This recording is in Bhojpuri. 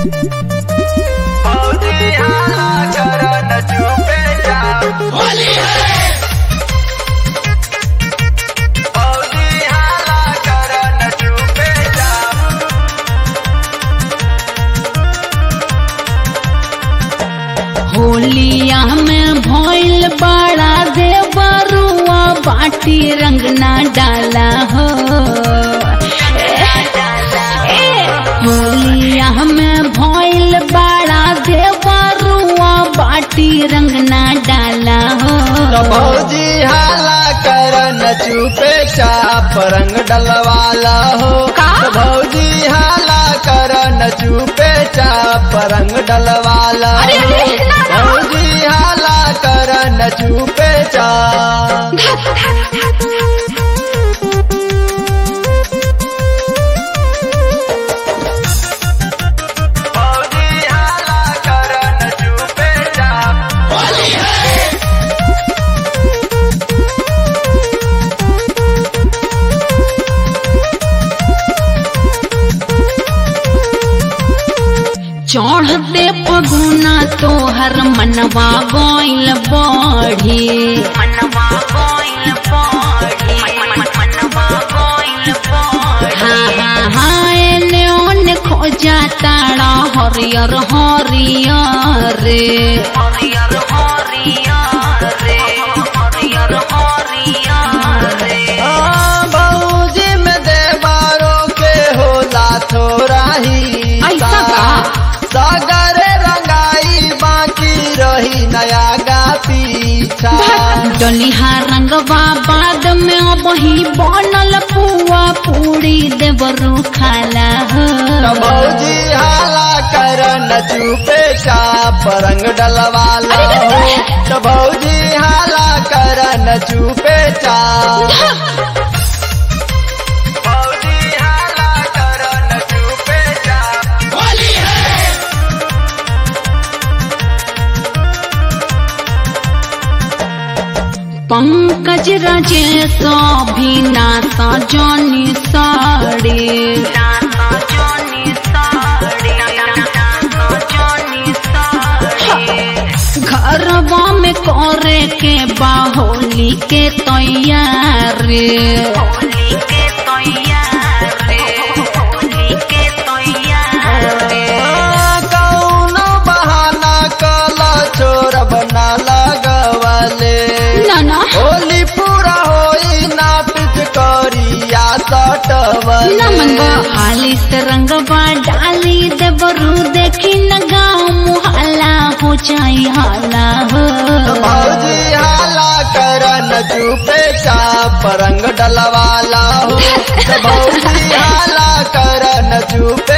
फौजी हाला कर न चुपे चाप फौजी हाला कर न चुपे चाप होलिया में भइल बड़ा देवरुआ बाटी रंग ना डाला हो ए, होलिया में भइल बड़ा देवरुआ बाटी रंग ना डाला हो तो भौजी हाला कर न चुपे चाप रंग डलवाला हो का? तो भौजी हाला कर न चुपे चाप रंग डलवाला अरे, हो अरे, ना, ना। भौजी हाला कर न चुपे चाप फौजी हाला कर न चुपे चाप चढ़ते पगुना तोहर मनवा गइल बढ़ी मनवा गइल बढ़ी मनवा गइल बढ़ी हाँ हाँ हाँ एने ओने खोजा ताड़ा हरियर हरियर रे हरियर हरियर रे हरियर हरियर रे हाँ, भौजी में देवारों के होला थोड़ा ही ऐसा का? सागर रंगाई बाकी रही नया गा पीछा डलिहा रंगवा बाद में अब ही बनल पुआ पूरी देवरू खाला हो तो भौजी हाला कर न चुपे चाप रंग डलवाला हो तो भौजी हाला कर न चुपे चाप भौजी हाला कर न चुपे चाप पंकज राजेश भी नाता जानी साड़ी नाता जानी साड़ी नाता जानी साड़ी घरवा में करे के बाहोली के तैयारी होली के तैयारी होली के तैयारी कौनो बहाना कला चोर बना लगवले नाना होली पूरा होई ना पिच करिया सटवले नमन हाली से रंगवा डाली देवरू देखी न गाँव मुहल्ला हो जाई हाला हो भौजी हाला कर न चुपे चाप रंग डलवाला हो भौजी हाला कर न चुपे